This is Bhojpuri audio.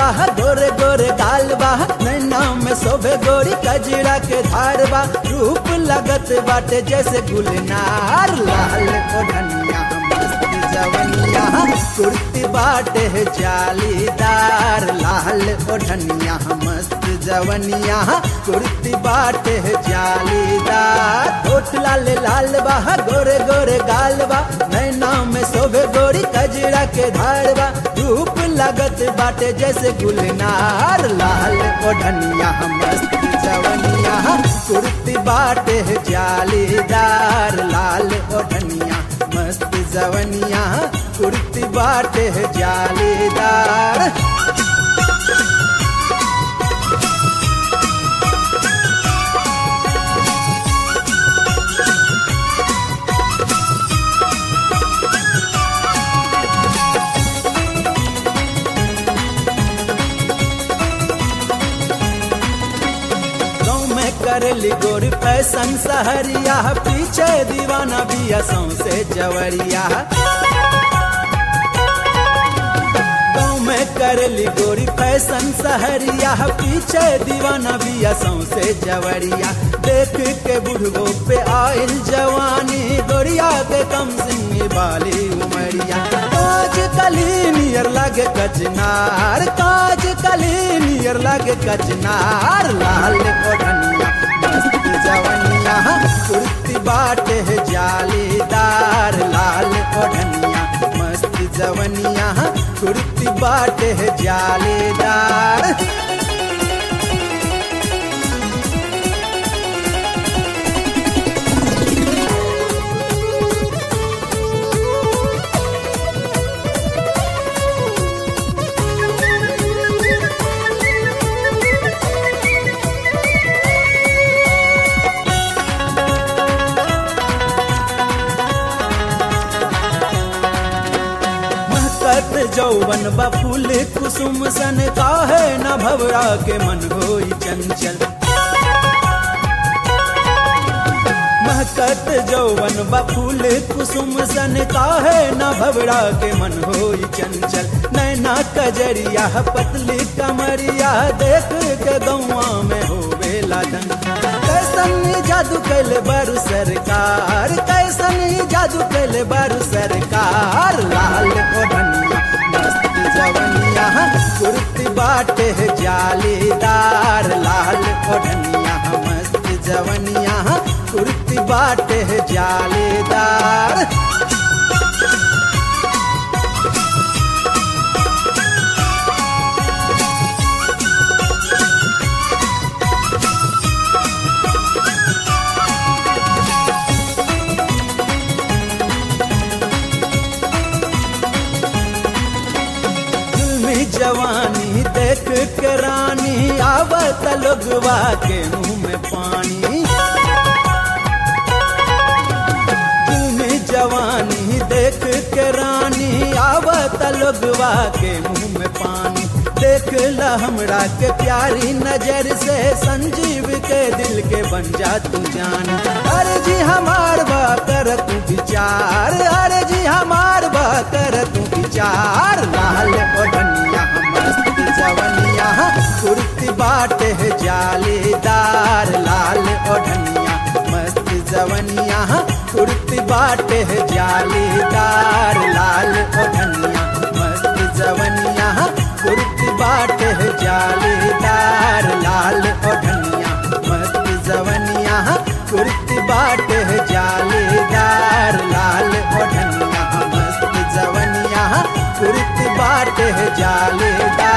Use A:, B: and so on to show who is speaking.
A: बा गोरे गोरे गाल बा नैना में शोभे गोरी कजरा के धार बा रूप लगत बाटे जैसे गुलनार लाल ओढ़निया मस्त जवनिया कुर्ती बाटे है जालीदार लाल ओढ़निया मस्त जवनिया कुर्ती बाटे है जालीदार होठ लाल लाल बा गोरे गोरे गाल बा नैना में शोभे गोरी कजरा के धार बा रूप लगत बाटे जैसे गुलनार लाल ओढ़निया मस्त जवनिया कुर्ती बाटे है जालीदार लाल ओढ़निया मस्त जवनिया कुर्ती बाटे है जालीदार गाँव में करेली गोरी फैशन सहरिया पीछे दीवाना बिया सौसे जवरिया गाँव में करेली गोरी फैशन सहरिया पीछे दीवाना बिया सौसे जवरिया देख के बुढ़गो पे आयल जवानी गोरिया के कम सिंह बाली उमरिया काज कली नियर लागे कचनार काज कली नियर लागे कचनार लाल ओढ़निया मस्त जवनिया कुर्ती बाटे है जालीदार लाल ओढ़निया मस्त जवनिया कुर्ती बाटे है जालीदार महकत जौवन बा फूल कुसुम सन काहे न भवरा के मन होई चंचल महकत जौवन बा फूल कुसुम सन काहे न भवरा के मन होई चंचल नैना कजरिया पतली कमरिया देख के गौआ में होवे लादन कैसन ई जादू कैले बारू सरकार कैसन ई जादू कैले बारू सरकार लाल ओढ़निया मस्त जवनिया कुर्ती बाटे है जालीदार लाल ओढ़निया मस्त जवनिया कुर्ती बाटे है जालीदार जुल्मी जवानी देख के रानी आवत लोगवा के मुंह में पानी जुल्मी जवानी देख के रानी आवत लोगवा के मुंह में पानी देख ला हमरा के प्यारी नजर से संजीव के दिल के बन जा तू जान अरे जी हमार बा कर तू विचार अरे जी हमार बा कर तू विचार लाल ओढ़निया मस्त जवनिया कुर्ती बाटे है जालीदार लाल ओढ़निया मस्त जवनिया कुर्ती बाटे है जालीदार लाल ओढ़निया मस्त जवनिया कुर्ती बाटे है जालीदार लाल ओढ़निया मस्त जवनिया कुर्ती बाटे है जालीदार लाल ओढ़निया मस्त जवनिया कुर्ती बाटे है जालीदार